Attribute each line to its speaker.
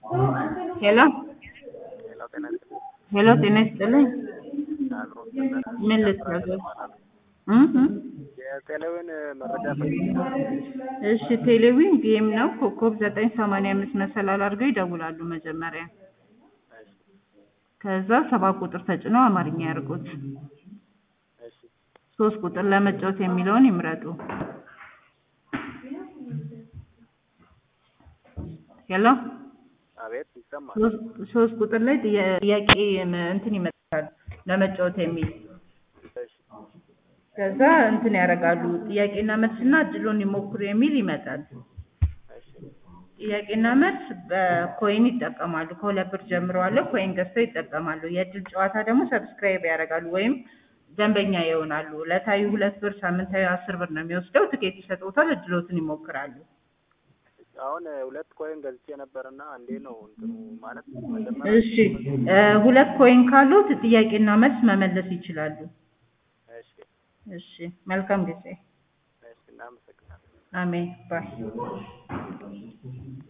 Speaker 1: ሄሎ
Speaker 2: ሌላው ጤና ይስጥልኝ።
Speaker 1: ሄሎ ጤና ይስጥልኝ።
Speaker 2: አብሮ ነበር።
Speaker 1: ምን ልታዘዝ? እ እ
Speaker 2: የቴሌውን መረጃ ፈልጌ ነበር።
Speaker 1: እሺ ቴሌዊን ጌም ነው። ኮከብ ዘጠኝ ሰማንያ አምስት መሰላል አድርገው ይደውላሉ መጀመሪያ።
Speaker 2: እሺ
Speaker 1: ከዛ ሰባት ቁጥር ተጭነው አማርኛ ያርጉት።
Speaker 2: እሺ
Speaker 1: ሶስት ቁጥር ለመጫወት የሚለውን ይምረጡ። ሄሎ
Speaker 2: አቤት ይሰማል።
Speaker 1: ሶስት- ሶስት ቁጥር ላይ ጥያ- ጥያቄ ም- እንትን ይመጣል ለመጫወት የሚል
Speaker 2: እሺ
Speaker 1: ከዛ እንትን ያደርጋሉ ጥያቄና መልስና እድሉን ይሞክሩ የሚል ይመጣል።
Speaker 2: እሺ
Speaker 1: ጥያቄና መልስ በኮይን ይጠቀማሉ። ከሁለት ብር ጀምሮ አለ ኮይን ገዝተው ይጠቀማሉ። የእድል ጨዋታ ደግሞ ሰብስክራይብ ያደርጋሉ ወይም ደንበኛ ይሆናሉ። ዕለታዊ ሁለት ብር፣ ሳምንታዊ አስር ብር ነው የሚወስደው። ትኬት ይሰጡታል። እድሎትን ይሞክራሉ።
Speaker 2: አሁን ሁለት ኮይን ገዝቼ ነበርና እንዴ ነው እንትኑ ማለት መጀመሪያ
Speaker 1: እሺ እ ሁለት ኮይን ካሉት ጥያቄና መልስ መመለስ ይችላሉ።
Speaker 2: እሺ
Speaker 1: እሺ መልካም ጊዜ።
Speaker 2: እሺ እናመሰግናለን።
Speaker 1: አሜን ባይ